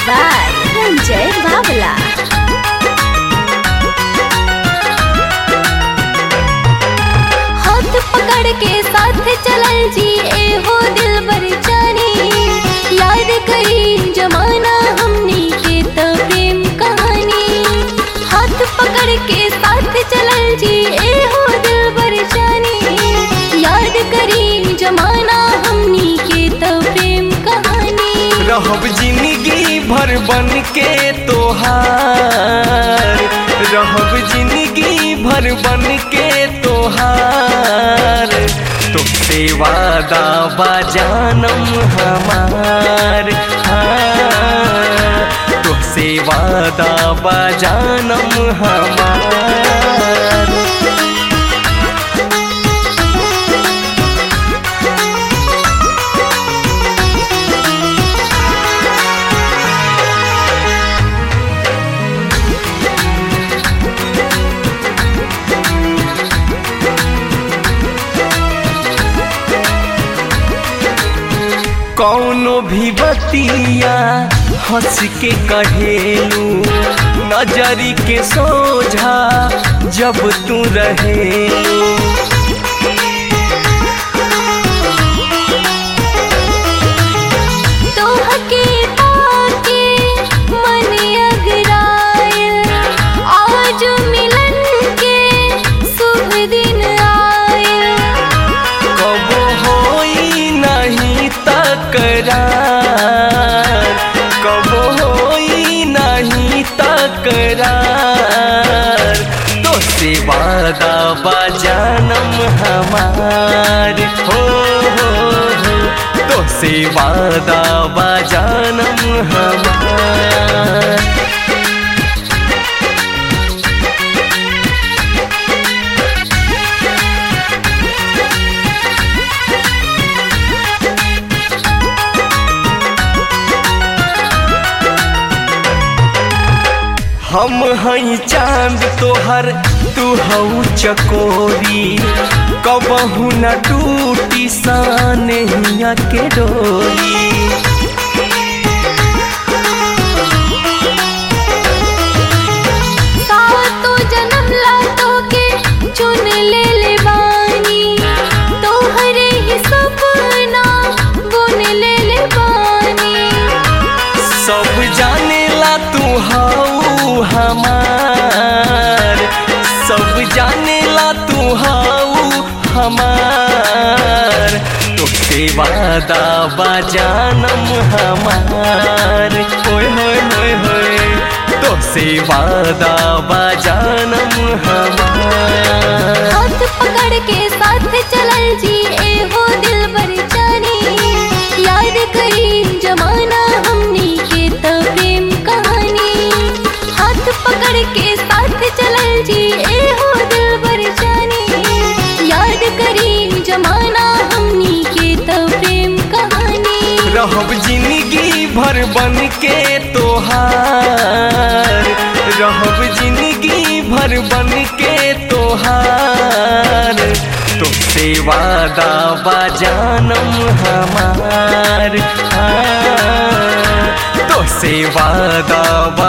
by Ranjay Babla. हाथ पकड़ के साथ चलल जी ए हो दिल बर जानी याद करी जमाना हमनी के तो प्रेम कहानी हाथ पकड़ के साथ चलल जी ए हो दिल बर जानी याद करी जमाना हमनी के तो प्रेम कहानी रहब जिंदगी भर बन के तोहार रहब जिंदगी भर बन के तोहार तुमसे वादा बा जानम हमार हाँ तुमसे वादा बा जानम हमार कौनो भी बतिया हंस के कहेलू नजरी के सोझा जब तू रहेलू तोहके पाके मन अगरायल आज मिलन के शुभ दिन आयल कब होई नहीं तकरार कब होई नहीं तकरार तो से वादा बा जानम हमार हो हो हो तो से वादा बा जानम हमार हम हई चांद तोहर तू हऊ चकोरी कबहू न टूटी सानहिया के डोरी सातो जन्म ला तोके चुन ले ले बानी तोहरे ही सपना बुन ले ले बानी सब जानेला तू हऊ हमार सब जानेला तू हऊ हमार तुझसे वादा बा जानम हमार होय होय होय होय तुझसे वादा बा जानम हमार हाथ पकड़ के साथ चलल जी ए हो दिल बर जानी याद करी जमाना हमनी के तो प्रेम कहानी हाथ पकड़ के साथ चलल जी ए हो दिल बर जानी याद करी जमाना हमनी के तो प्रेम कहानी रहब जिंदगी भर बन के तोहार रहब जिंदगी भर बन के तोहार तुमसे वादा बा जानम हमार हाँ, तुमसे वादा बा